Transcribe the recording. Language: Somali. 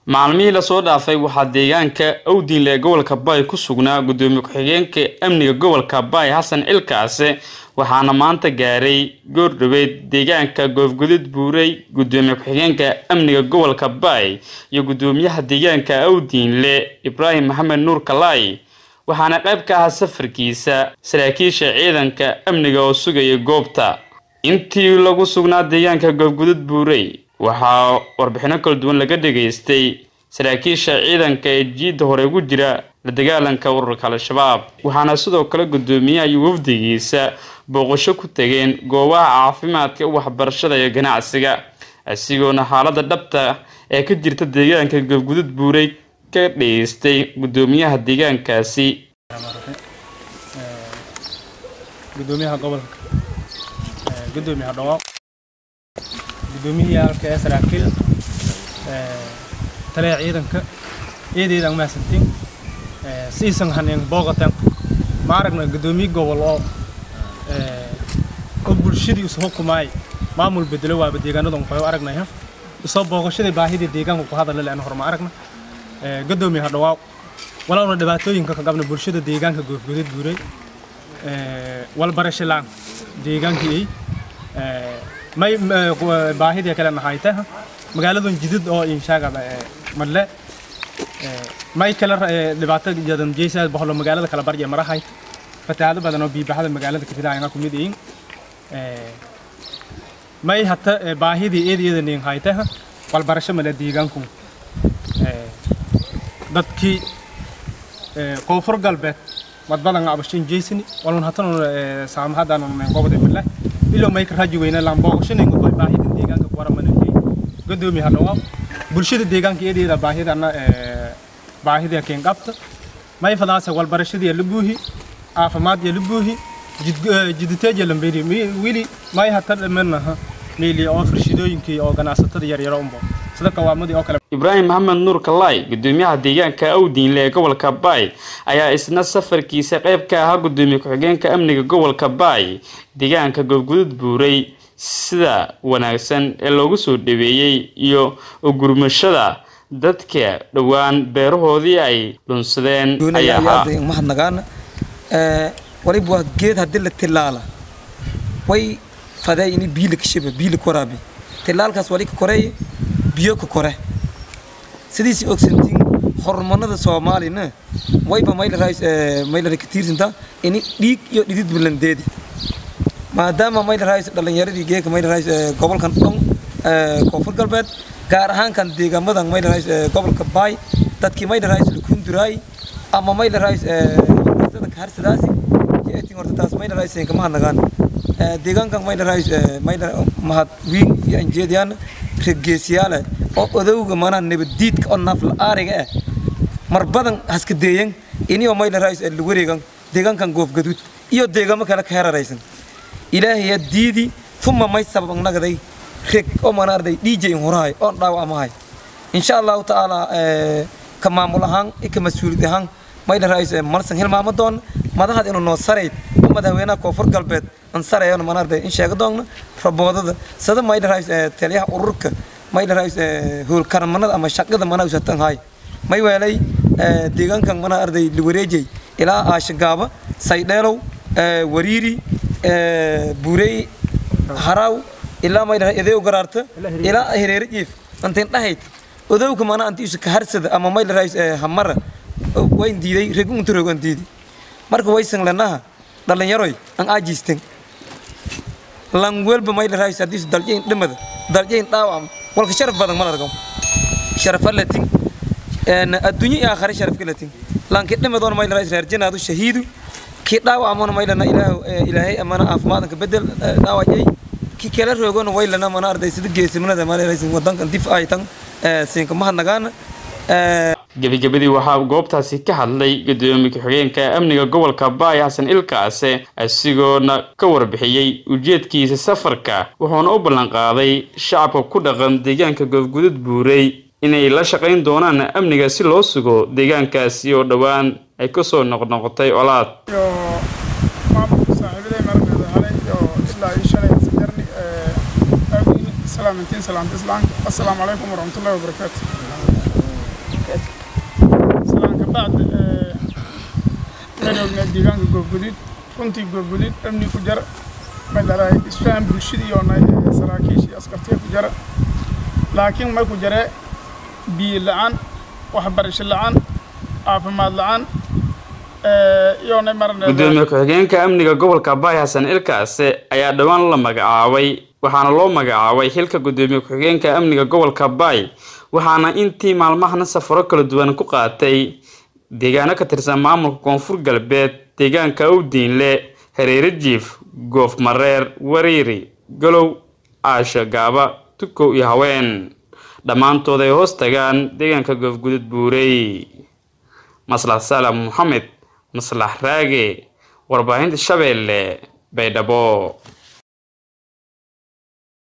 maalmihii lasoo dhaafay waxaa deegaanka awdiinle ee gobolka baay ku sugnaa gudoomiye ku-xigeenka amniga gobolka baay xasan cilkaase waxaana maanta gaaray goordhoweed deegaanka goofgudud buurey gudoomiye ku-xigeenka amniga gobolka baay iyo gudoomiyaha deegaanka awdiinle ibraahim maxamed nuur kalaay waxaana qayb ka ahaa safarkiisa saraakiisha ciidanka amniga oo sugaya goobta intii lagu sugnaa deegaanka goofgudud buurey waxaa warbixino kala duwan laga dhageystay saraakiisha ciidanka ee jiidda hore ugu jira la dagaalanka ururka al-shabaab waxaana sidoo kale gudoomiyaha iyo wafdigiisa booqasho ku tageen goobaha caafimaadka waxbarashada iyo ganacsiga asigoona xaalada dhabta ee ka jirta deegaanka goofgudud buurey ka dhageystay gudoomiyaha deegaankaasi gudoomiyaha gobolka gudoomiyaha dhawaaq gudoomiyihii halka ee saraakiil taliya ciidanka ciidaydaan mahadsantiin siisan haneen booqatan ma aragna gudoomiye gobol oo oo bulshadii isu xukumaay maamul bedelo waaba deegaanadan waxay aragnaya isoo booqashadii baahidii deegaanka ku hadalla leena horma aragna gudoomiyaha dhawaaq walowna dhibaatooyinka ka qabna bulshada deegaanka goofgudud buuray walbarasho laan deegaankii may baahidii kale nahayta magaaladan jidid oo inshaagada madle may kale dhibaato jadan jeysa bahlo magaalada kala barya marahay fatahaado badan oo biibaxada magaalada ka filaayana ku mid yihiin may hata baahidii eed eeda nin hayta walbarasho male deegaanku dadkii koonfur galbeed mad badan abashin jeysini walun hatan saamahadan gobode male ilo may ka raji weyna laan booqashanin baahida deegaanka ku waramanayay gudoomiye hadhawaaq bulshada deegaanka eedeeda baahidana baahida keen qabta may fadaasa walbarashadii la buuhi caafimaad la buuhi jiditeeja lamberi wili may hata dhamanaha meeli oo farshidooyinkii oo ganacsatada yaryaro unbo sida kawaamadii oo kale ibraahim maxamed nuur kalaay gudoomiyaha deegaanka awdiinle ee gobolka baay ayaa isna safarkiisa qayb ka ahaa gudoomiye ku-xigeenka amniga gobolka baay deegaanka goobgudud buuray sida wanaagsan ee loogu soo dhaweeyey iyo ugurmashada dadka dhowaan beerahoodii ay dhunsadeen ayaa mahadnagaana waliba waa geed haddii la tilaala way fadee ini biyo lakashiba biyo lakoraabi tilaalkaas wali ka koreey biyo ka kore sidiisi ogsantiin hormonada soomaalina wayba maylara ka tiirsantaa ini dhiig iyo dhidid bulandeedi maadaama maylaraays dhalinyaradii geeka maylaraays gobolkan dhon koonfur galbeed gaar ahaan kan deegaamadan maylaraays gobolka baay dadkii maylaraays lakunduraay ama maylaraays universitada kaharsadaasi jeetin horta taas maylaraays ka mahadnagaan deegaankan maylaraays maylar mahad wiin iyo anjeediyaan regeesiyaale oo odowga manaa nabadiidka oo naafla aariga ah mar badan haska deeyan inio maylaraays la wareegan deegaankan goofgaduud iyo deegaamo kale ka heraraysan ilaahaya diidi tuma may sabab nagday reg oo manaarday dj hurahay oon dhaawacmahay insha allahu tacaala ka maamul ahaan ka mas-uuliyad ahaan maylaraays marsan hilmaamo doon madaxad inuu noo sarayd oo madaxweynaha koonfur galbeed aan sarayana manaarday in sheega doonna raboodada sada maylaraays taliyaha ururka maylaraays howlkaramanada ama shaqada manaa usatan hay may weelay deegaankan manaa arday liwareejay ilaa aashagaaba saydheelow wariiri buurey haraw ilaa maylaha edeew garaarta ilaa hereere jiif antin dhahayd odowka mana anti isu kaharsada ama maylaraays hamara wayn diiday regunta rogan diidi marka waysan lanaha dhalinyaroy an aajiisten lan welba maylaraays haddii isu daljayn dhimada daljayn dhaawam walka sharaf badan mal argam sharafa latin adduunyo iyo aakhare sharafka latin lanki dhimadoona maylaraays reerjanaadu shahiidu kii dhaawacmona maylana ilaahay amana caafimaadka bedel dhaawacay kii kala roogona waylana mana arday sida geesimnada malaysin wadankan dif ay tan siinka mahadnagaana gebagabadii waxaa goobtaasi ka hadlay gudoomiye ku-xigeenka amniga gobolka baay xasan ilkaase isagoona ka warbixiyey ujeedkiisa safarka wuxuuna u ballanqaaday shacabka ku dhaqan deegaanka goofgudud buurey inay la shaqayn doonaan amniga si loo sugo deegaankaasi oo dhowaan ay kasoo noqnoqotay colaad maamulka saaxiibaday maragneeda halay iyo ilaa ii shalay sajarni aawdiin salaamantiin salaamta islaamka assalaamu calaykum waraxmatullahi wabarakaatu ka eg islaan ka bacdi madowna deegaanka goobguduud runtii goobguduud amni ku jara madharaay isfahan bulshadii oo nay saraakiishii askartiya ku jara laakiin may ku jaree biyo la-aan waxbarasho la-aan caafimaad la-aan iyoonay marna gudoomiye ku-xigeenka amniga gobolka baay xasan ilkaase ayaa dhowaan la magacaabay waxaana loo magacaabay xilka gudoomiye ku-xigeenka amniga gobolka baay waxaana intii maalmahana safaro kala duwan ku qaatay deegaano ka tirsan maamulka koonfur galbeed deegaanka owdiinle hareere jiif goof mareer wariiri galow aasha gaaba tukow iyo haween dhammaantood ay hoos tagaan deegaanka goofgudud buurey maslax salam moxamed maslax raage warbaahinta shabeelle baydhabo